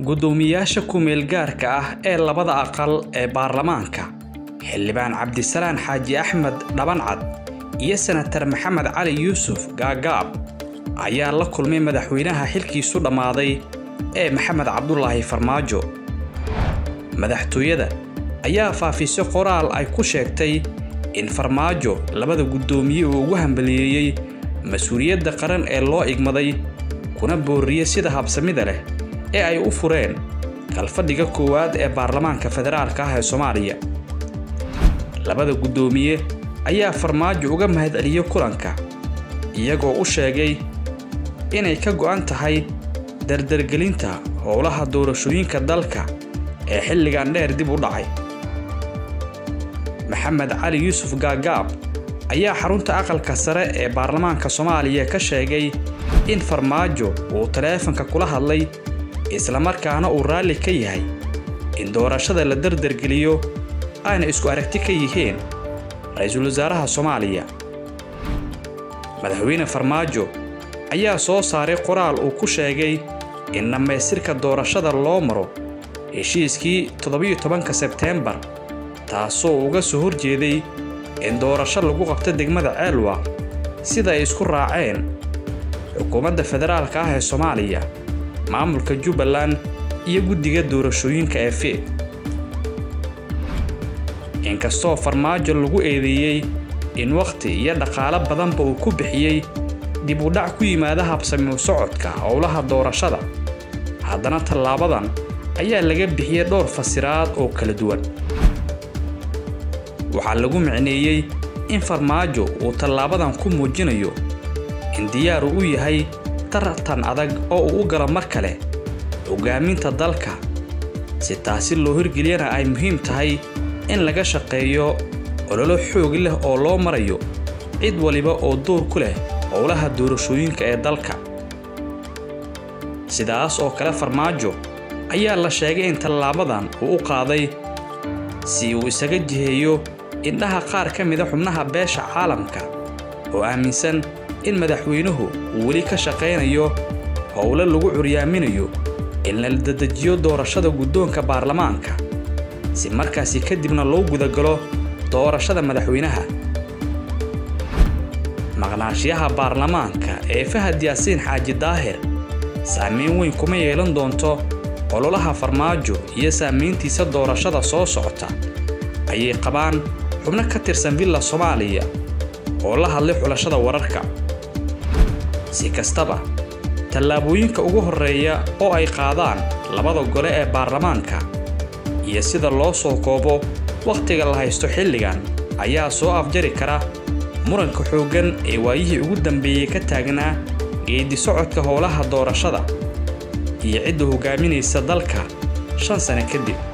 guddoomiyaasha ku-meel gaarka ah ee labada aqal ee baarlamaanka xildhibaan cabdisalaan xaaji axmed dhabancad iyo senatar maxamed cali yuusuf gaagaab ayaa la kulmay madaxweynaha xilkiisu dhammaaday ee maxamed cabdulaahi farmaajo madaxtooyada ayaa faafisay qoraal ay ku sheegtay in farmaajo labada guddoomiye uu ugu hambaliyeeyey mas-uuliyadda qaran ee loo igmaday kuna boorriyey sida habsamida leh ee ay u fureen kalfadhiga koowaad ee baarlamaanka federaalka ah ee soomaaliya labada guddoomiye ayaa farmaajo uga mahadceliyey kulanka iyagoo u sheegay inay ka go'an tahay dardargelinta howlaha doorashooyinka dalka ee xilligan dheer dib u dhacay maxamed cali yuusuf gaagaab ayaa xarunta aqalka sare ee baarlamaanka soomaaliya ka sheegay in farmaajo uu taleefanka kula hadlay islamarkaana uu raalli ka yahay in doorashada la dardargeliyo ayna isku aragti ka yihiin ra-iisul wasaaraha soomaaliya madaxweyne farmaajo ayaa soo saaray qoraal uu ku sheegay in dhammaystirka doorashada loo maro heshiiskii toddobiyo tobanka sebteembar taasoo uga soo horjeeday in doorasho lagu qabto degmada ceelwa sida ay isku raaceen xukuumadda federaalka ah ee soomaaliya maamulka jubbaland iyo guddiga doorashooyinka ee fiid inkastoo farmaajo lagu eedeeyey in wakhti iyo dhaqaalo badanba uu ku bixiyey dib u dhac ku yimaada habsamiu socodka howlaha doorashada haddana tallaabadan ayaa laga bixiyey dhowr fasiraad oo kala duwan waxaa lagu micneeyey in farmaajo uu tallaabadan ku muujinayo in diyaaru u yahay tartan adag oo uu u galo mar kale hoggaaminta dalka si taasi loo hirgeliyana ay muhiim tahay in laga shaqeeyo ololo xoog leh oo loo marayo cid waliba oo door ku leh howlaha doorashooyinka ee dalka sidaas oo kale farmaajo ayaa la sheegay in tallaabadan uu u qaaday si uu isaga jiheeyo indhaha qaar ka mida xubnaha beesha caalamka oo aaminsan in madaxweynuhu uu weli ka shaqaynayo howlo lagu curyaaminayo in la dadejiyo doorashada guddoonka baarlamaanka si markaasi kadibna loo gudagalo doorashada madaxweynaha maqnaanshiyaha baarlamaanka ee fahad yaasiin xaaji daahir saamayn weyn kuma yeelan doonto ololaha farmaajo iyo saamayntiisa doorashada soo socota ayay qabaan xubno ka tirsan villa soomaaliya oo la hadlay xulashada wararka si kastaba tallaabooyinka ugu horreeya oo ay qaadaan labada gole ee baarlamaanka iyo sida loo soo koobo wakhtiga la haysto xilligan ayaa soo afjari kara muranka xooggan ee waayihii ugu dambeeyey ka taagnaa geeddi socodka howlaha doorashada iyo cidda hoggaaminaysa dalka shan sane kadib